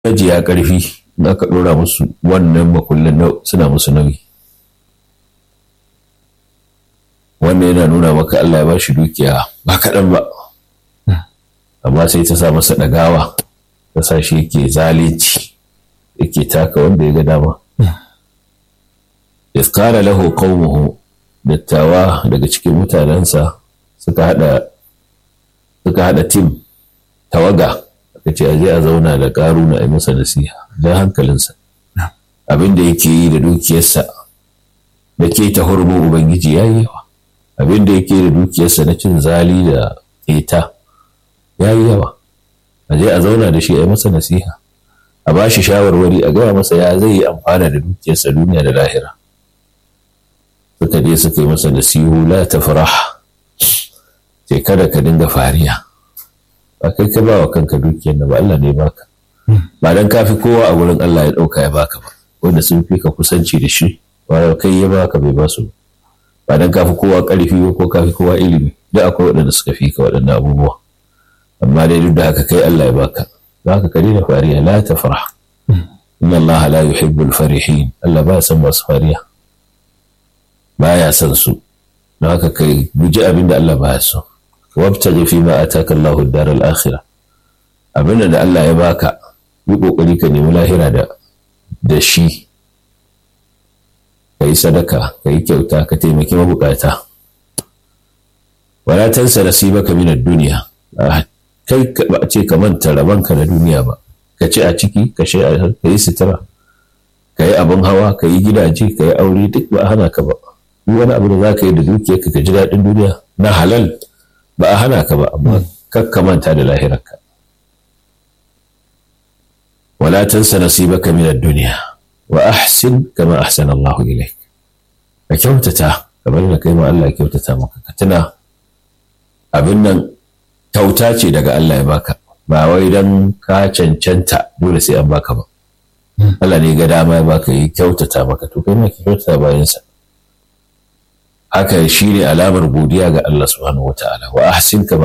majiya ƙarfi in aka ɗora musu wannan makullin suna musu nauyi wannan yana nuna maka Allah ya ba shi dukiya ba kaɗan ba amma sai ta sa masa ɗagawa ta sa shi yake zalunci yake taka wanda ya ga dama iskara lahu qaumuhu dattawa daga cikin mutanensa suka hada suka hada tim tawaga aka ce aje a zauna da karuna a masa nasiha don hankalinsa abin da yake yi da dukiyarsa da ke ta hurumin ubangiji ya yi yawa abin da yake da dukiyarsa na cin zali da keta ya yi yawa aje a zauna da shi a masa nasiha a ba shi shawarwari a gaya masa ya zai yi amfana da dukiyarsa duniya da lahira suka je suka yi masa nasihu la ta farah sai kada ka dinga fariya ba kai ka ba wa kanka dukiyar da ba Allah ne baka ba dan kafi kowa a wurin Allah ya dauka ya baka ba wanda sun fi ka kusanci da shi ba kai ya baka bai ba su ba dan kafi kowa karfi ko kafi kowa ilimi duk akwai waɗanda suka fi ka waɗannan abubuwa amma dai duk da haka kai Allah ya baka za ka kare da fariya la ta farah inna Allah la yuhibbul farihin Allah ba san masu fariya baya son su don haka kai guji abin da Allah baya so wabtaji fi ma ataka Allahu ad-daral akhirah abin da Allah ya baka yi kokari ka nemi lahira da da shi kai sadaka kai kyauta ka taimaki mabukata wala tansa nasibaka min ad-dunya kai ba ce ka manta rabanka na duniya ba ka ci a ciki ka yi sutura ka yi abin hawa ka yi gidaje ka yi aure duk ba hana ka ba duk wani abu da za ka yi da dukiyarka ka ji daɗin duniya na halal ba a hana ka ba amma kakka manta da lahirarka wala tansa nasibaka min ad-dunya wa ahsin kama ahsana Allah ilayk ka kyautata kamar da kai ma Allah ya kyautata maka ka tuna abin nan kyauta ce daga Allah ya baka ba wai dan ka cancanta dole sai an baka ba Allah ne ga dama ya baka yi kyautata maka to kai ma ki kyautata bayansa haka shi ne alamar godiya ga Allah subhanahu wa ta'ala wa ahsin kama